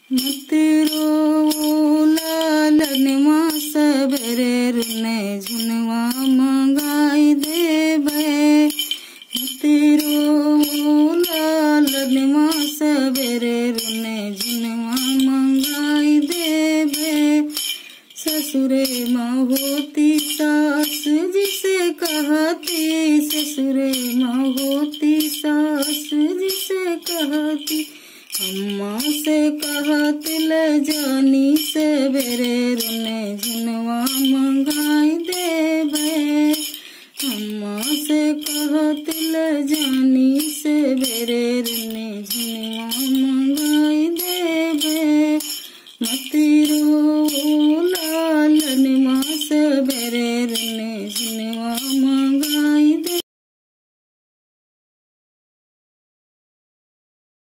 मत रो लालनवा सबेरे रुने झुनवा मंगाई देबे मत रो लालनवा सबेरे रुने झुनवा मंगाई देबे ससुरे माँ होती सास जिसे कहती ससुरे माँ होती सास जिसे कहती अम्मा से कहत ले जानी से बेरे रुने